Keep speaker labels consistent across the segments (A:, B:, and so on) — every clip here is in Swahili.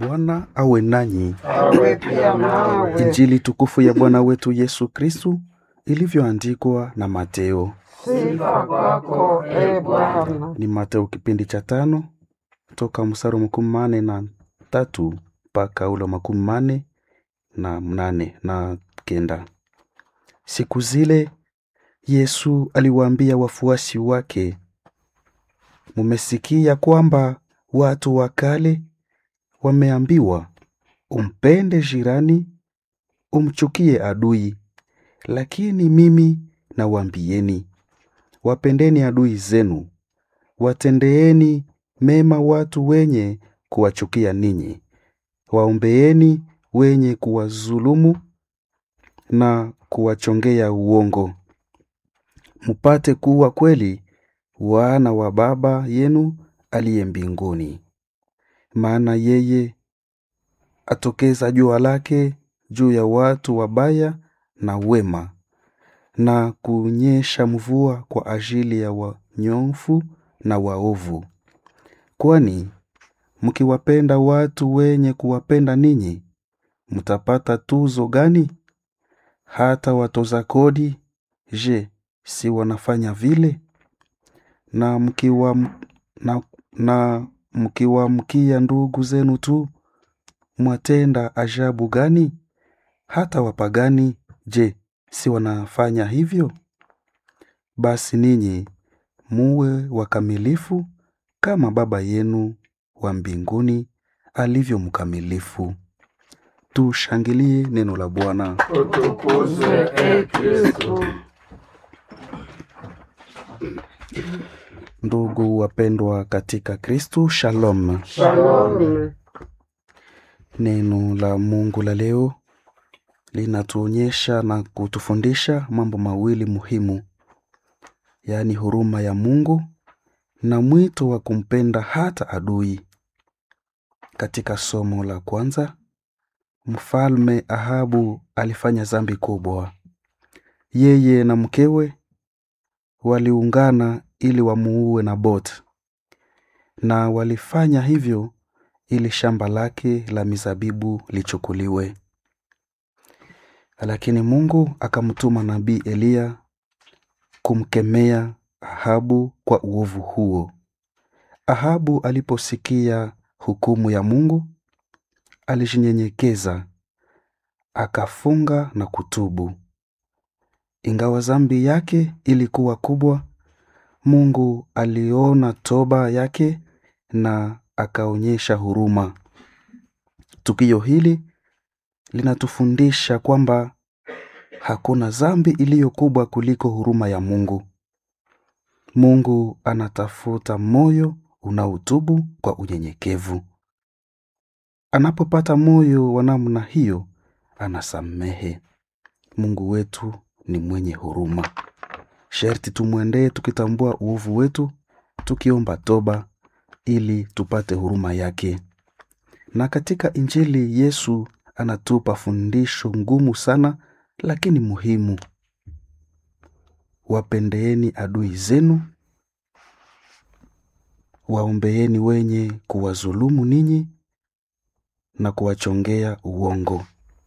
A: Bwana awe nanyi.
B: awe pia nawe.
A: Injili tukufu ya Bwana wetu Yesu Kristu ilivyoandikwa na Mateo.
B: Sifa kwako e Bwana.
A: Ni Mateo kipindi cha tano toka mstari wa makumi mane na tatu mpaka ule wa makumi mane na mnane na kenda. Siku zile Yesu aliwaambia wafuasi wake, mumesikia kwamba watu wa kale wameambiwa, umpende jirani, umchukie adui. Lakini mimi nawaambieni, wapendeni adui zenu, watendeeni mema watu wenye kuwachukia ninyi, waombeeni wenye kuwadhulumu na kuwachongea uongo, mupate kuwa kweli wana wa Baba yenu aliye mbinguni. Maana yeye atokeza jua lake juu ya watu wabaya na wema, na kunyesha mvua kwa ajili ya wanyofu na waovu. Kwani mkiwapenda watu wenye kuwapenda ninyi, mtapata tuzo gani? Hata watoza kodi, je, si wanafanya vile? Na mkiwa na, na mkiwaamkia ndugu zenu tu, mwatenda ajabu gani? Hata wapagani, je, si wanafanya hivyo? Basi ninyi muwe wakamilifu kama Baba yenu wa mbinguni alivyo mkamilifu. Tushangilie neno la Bwana.
B: Utukuzwe e Kristu.
A: Ndugu wapendwa katika Kristu, shalom.
B: Shalom.
A: Neno la Mungu la leo linatuonyesha na kutufundisha mambo mawili muhimu, yaani huruma ya Mungu na mwito wa kumpenda hata adui. Katika somo la kwanza, mfalme Ahabu alifanya dhambi kubwa. Yeye na mkewe waliungana ili wamuue Naboth, na walifanya hivyo ili shamba lake la mizabibu lichukuliwe. Lakini Mungu akamtuma nabii Eliya kumkemea Ahabu kwa uovu huo. Ahabu aliposikia hukumu ya Mungu, alijinyenyekeza, akafunga na kutubu. Ingawa dhambi yake ilikuwa kubwa, Mungu aliona toba yake na akaonyesha huruma. Tukio hili linatufundisha kwamba hakuna dhambi iliyo kubwa kuliko huruma ya Mungu. Mungu anatafuta moyo unaotubu kwa unyenyekevu. Anapopata moyo wa namna hiyo, anasamehe. Mungu wetu ni mwenye huruma. Sherti tumwendee tukitambua uovu wetu, tukiomba toba ili tupate huruma yake. Na katika Injili Yesu anatupa fundisho ngumu sana lakini muhimu. Wapendeeni adui zenu, waombeeni wenye kuwadhulumu ninyi na kuwachongea uongo.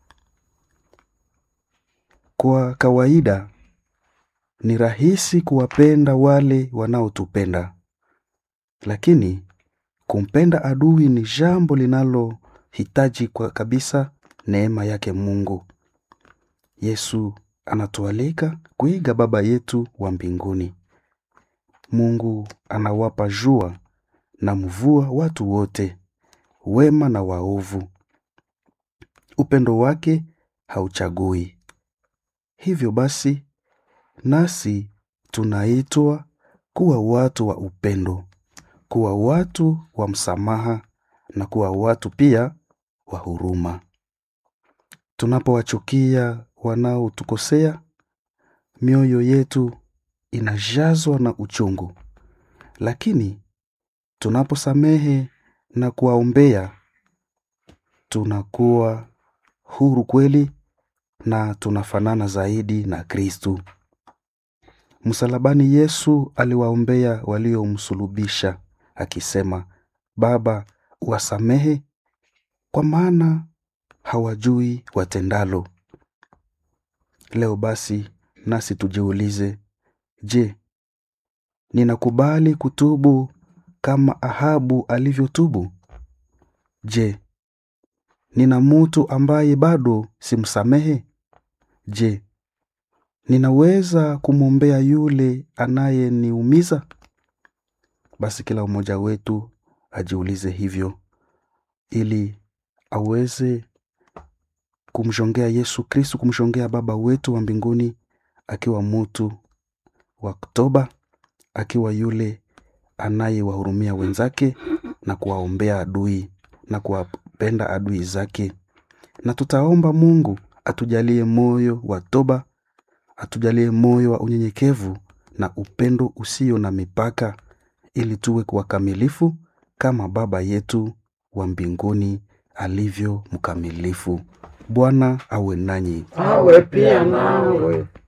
A: Kwa kawaida ni rahisi kuwapenda wale wanaotupenda, lakini kumpenda adui ni jambo linalohitaji kwa kabisa neema yake Mungu. Yesu anatualika kuiga Baba yetu wa mbinguni. Mungu anawapa jua na mvua watu wote, wema na waovu. Upendo wake hauchagui. Hivyo basi, nasi tunaitwa kuwa watu wa upendo, kuwa watu wa msamaha na kuwa watu pia wa huruma. Tunapowachukia wanaotukosea, mioyo yetu inajazwa na uchungu, lakini tunaposamehe na kuwaombea, tunakuwa huru kweli na tunafanana zaidi na Kristu. Msalabani Yesu aliwaombea waliomsulubisha akisema, Baba, uwasamehe kwa maana hawajui watendalo. Leo basi nasi tujiulize, je, ninakubali kutubu kama Ahabu alivyotubu? Je, nina mtu ambaye bado simsamehe? Je, ninaweza kumwombea yule anayeniumiza? Basi kila mmoja wetu ajiulize hivyo ili aweze kumshongea Yesu Kristu, kumshongea Baba wetu wa mbinguni, akiwa mtu wa toba, akiwa yule anayewahurumia wenzake na kuwaombea adui na kuwapenda adui zake. Na tutaomba Mungu atujalie moyo wa toba, atujalie moyo wa unyenyekevu na upendo usio na mipaka, ili tuwe wakamilifu kama Baba yetu wa mbinguni alivyo mkamilifu. Bwana awe nanyi.
B: awe pia nawe.